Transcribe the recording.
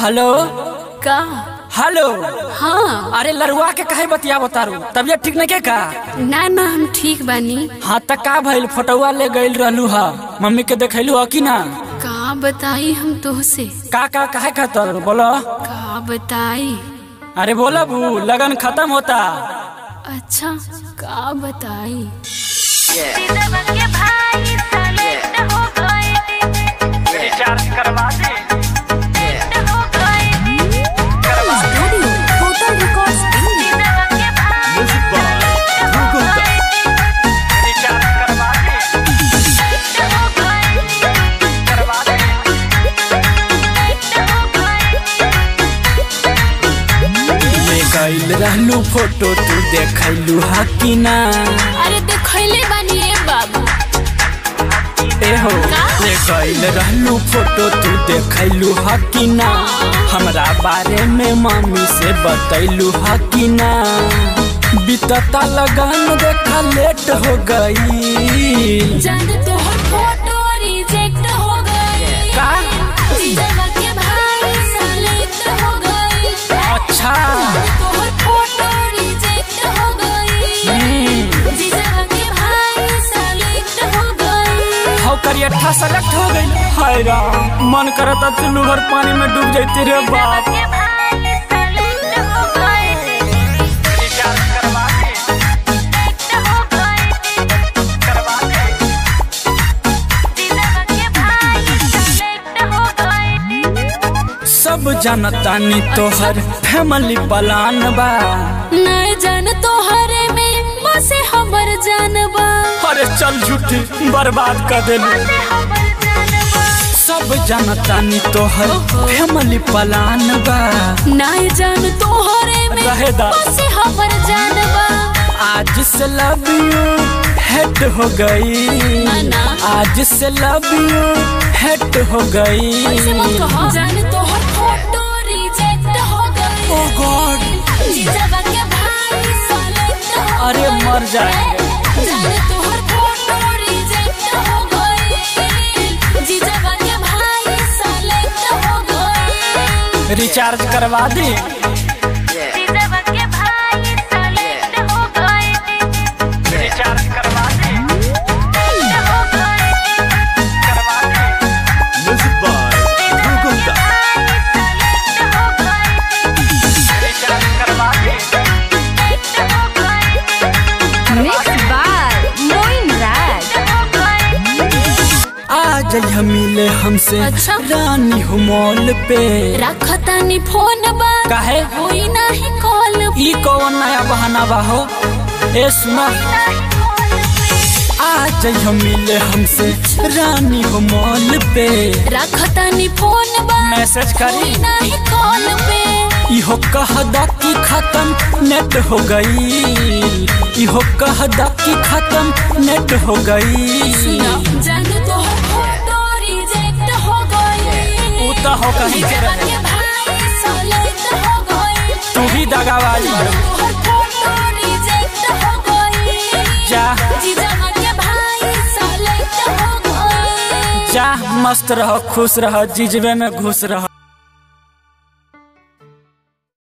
Hello का hello हाँ अरे लरुआ के काहे बतिया बतारू तबियत ठीक नहीं के का ना ना हम ठीक बानी हाँ त का भइल फोटोवा ले गइल रहलू हा मम्मी के देखैलू हा कि ना का बताई हम तोहसे का का काहे खातर बोलो का बताई अरे बोलो बू लगन खत्म होता अच्छा का बताई रिचार्ज करवा दे रिचार्ज करवा दे करवा दे ले गइल रहलू फोटो तू देखैलू हा कि ना अरे देखैले बानी ए बाबू ए हो का? ले गइल रहलू फोटो तू देखैलू हा कि ना हमरा बारे में मम्मी से बतैलू हा कि ना बीतता लगन देखा लेट हो गई जान तोहर फोटो रिजेक्ट हो गई का? जीजावा के भाई सेलेक्ट हो गई अच्छा तोहर फोटो रिजेक्ट हो गई हम्म, जीजावा के भाई सेलेक्ट हो गई हौ करियठा सेलेक्ट हो गई हाय राम मन करता चुल्लू भर पानी में डूब जाती रे बाप रिचार्ज करवा दे करवा दे सब जनतानी तोहर फैमिली प्लान बा नहीं जान तोहरे में बसे हमर जानबा अरे चल झूठी बर्बाद कर देलू सब जनतानी तोहर फैमिली प्लान बा नहीं जान तोहरे में रहे दा। बसे हमर जानबा आज से लव यू हेट हो गई ना, ना। आज से लव यू हेट हो गई ऐसे मत कहो जान तोहर फोटो रिजेक्ट हो गई ओ गॉड जीजाबा के भाई सेलेक्ट हो अरे गई। मर जाएंगे जान तोहर फोटो रिजेक्ट हो गई जीजाबा के भाई सेलेक्ट हो गई रिचार्ज करवा दी रिचार्ज करवा दी करवा दी Music by Dhruv Gupta. Recharge करवा दी Mixed by Moin Raj. आज यह मिले हमसे अच्छा। रानी हो मॉल पे रखतानी फोन बा काहे होई नाही कॉल ई कौन नया बहाना बा हो ए सुना आज यह मिले हमसे रानी हो मॉल पे रखतानी फोन बा मैसेज होई करी नाही कॉल पे इहो कहदा कि खत्म नेट हो गई इहो कहदा कि खत्म नेट हो गई जान तोहर फोटो रिजेक्ट हो गई ऊ तो हो कहीं के जीजाबा रहे के भाई सेलेक्ट हो गई तू भी दगाबाज मारू तोहर फोटो रिजेक्ट हो गई जा जीजाबा के भाई सेलेक्ट हो गई जा मस्त रहो खुश रहो जिजबे में घुस रहो